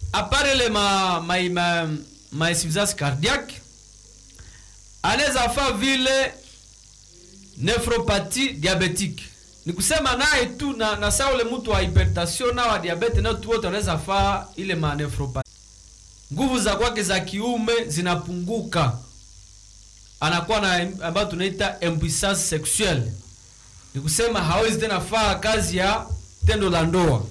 apare ile ma, ma, ma, ma insuffisance cardiaque anaweza fa vile nephropathie diabetique ni kusema naye tu na, na saa ule mtu wa hypertension na wa diabete nao tu wote wanaweza faa ile ma nephropathie nguvu za kwake za kiume zinapunguka anakuwa na ambayo tunaita impuissance sexuelle ni kusema hawezi tena faa kazi ya tendo la ndoa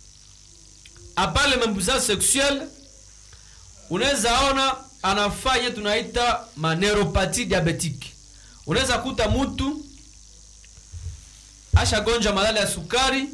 apale impuissance sexuelle unaweza ona anafaa ye tunaita maneropati diabetique unaweza kuta mtu ashagonjwa malali ya sukari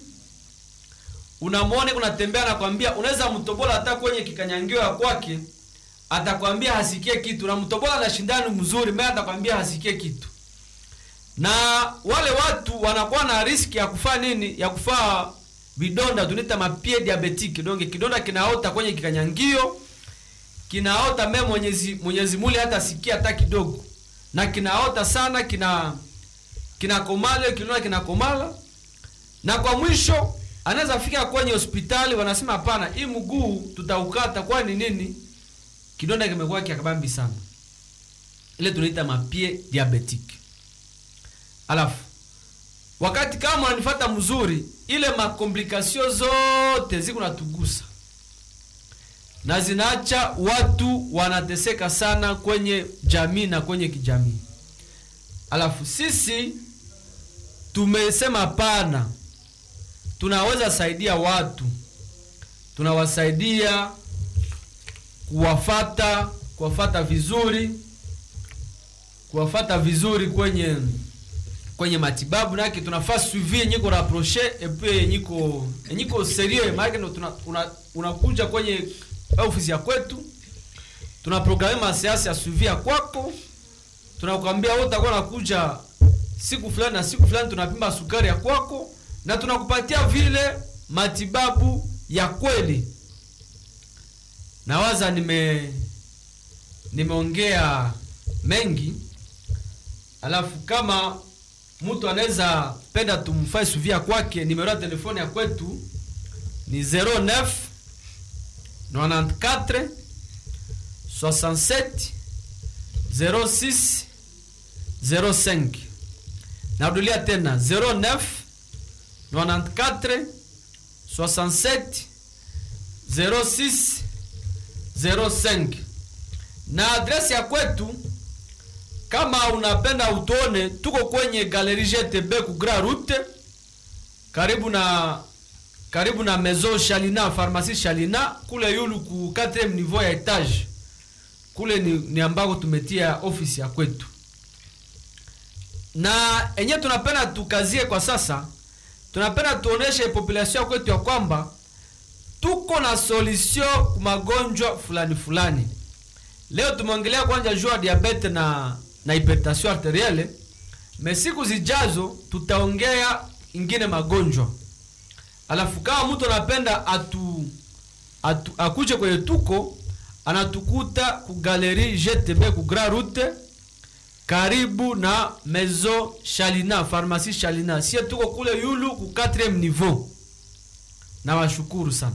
unamwone kunatembea nakwambia unaweza mtobola hata kwenye kikanyangio ya kwake atakwambia hasikie kitu na mtobola na shindani mzuri mbele atakwambia hasikie kitu na wale watu wanakuwa na riski ya kufaa nini ya kufaa vidonda tunaita mapie diabetique donc kidonda kinaota kwenye kikanyangio kinaota me mwenyezi mwenyezi muli hata sikia hata kidogo na kinaota sana kina kinakomala kinaona kinakomala na kwa mwisho anaweza fika kwenye hospitali wanasema hapana hii mguu tutaukata kwani nini kidonda kimekuwa kiakabambi sana ile tunaita mapie diabetique alafu wakati kama unanifata mzuri ile makomplikasio zote ziko natugusa na zinaacha watu wanateseka sana kwenye jamii na kwenye kijamii alafu sisi tumesema pana tunaweza saidia watu tunawasaidia kuwafata kuwafata vizuri kuwafata vizuri kwenye kwenye matibabu nake tunafaa suivi yenyiko rapproche epuis yenyiko yenyiko serieux maanake ndo tuna- una- unakuja kwenye ofisi ya kwetu tuna programe maseansi ya suivi ya kwako tunakwambia wewe utakuwa nakuja siku fulani na siku fulani tunapima sukari ya kwako na tunakupatia vile matibabu ya kweli nawaza nime nimeongea mengi alafu kama mtu anaweza penda tumfae suvia kwake nimero ya telefoni ya kwetu ni 09 94 67 06 05 narudilia tena 09 94 67 06 05 na adresi ya kwetu kama unapenda utuone tuko kwenye galeri gtb ku grand route karibu na karibu na maison shalina pharmacie shalina kule yulu ku 4 niveau ya etage kule ni, ni ambako tumetia ofisi ya kwetu na enye tunapenda tukazie kwa sasa tunapenda tuoneshe population ya kwetu ya kwamba tuko na solution ku magonjwa fulani fulani leo tumeongelea kwanza juu ya diabete na na hypertension arterielle me siku zijazo tutaongea ingine magonjwa alafu kama mtu anapenda atu, atu akuje kwenye tuko anatukuta ku galeri gtb ku grand route karibu na maison shalina pharmacie shalina sie tuko kule yulu ku 4 niveau na washukuru sana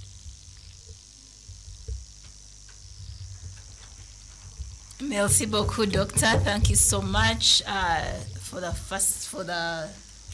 Merci beaucoup, doctor. Thank you so much uh, for the first for the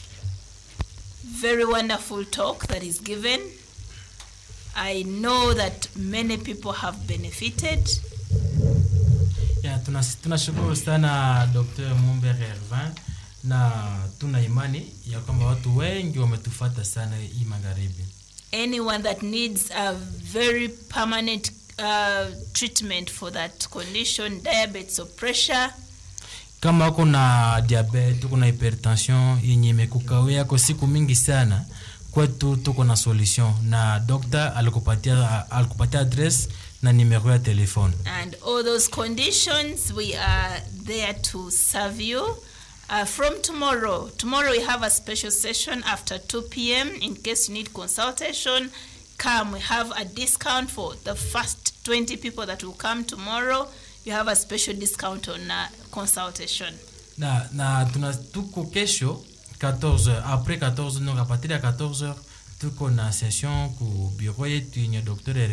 very wonderful talk that is given. I know that many people have benefited. Ya, tunas- tunashukuru sana Dr. Mumbere Hervin na tuna imani ya kwamba watu wengi wametufata sana hii magharibi. Anyone that needs a very permanent uh, treatment for that condition, diabetes or pressure, Kama uko na diabetes, uko na hypertension yenye imekukawia kwa siku mingi sana, kwetu tuko na solution na dokta alikupatia alikupatia address na nimero ya telefone. and all those conditions, we are there to serve you. Uh, from tomorrow, tomorrow we have a special session after 2 p.m. In case you need consultation, come. We have a discount for the first 20 people that will come tomorrow. You have a special discount on uh, consultation. na na tuna tuko kesho 14h après 14h donc à partir ya 14h tuko na session ku bureau yetu yenye docteur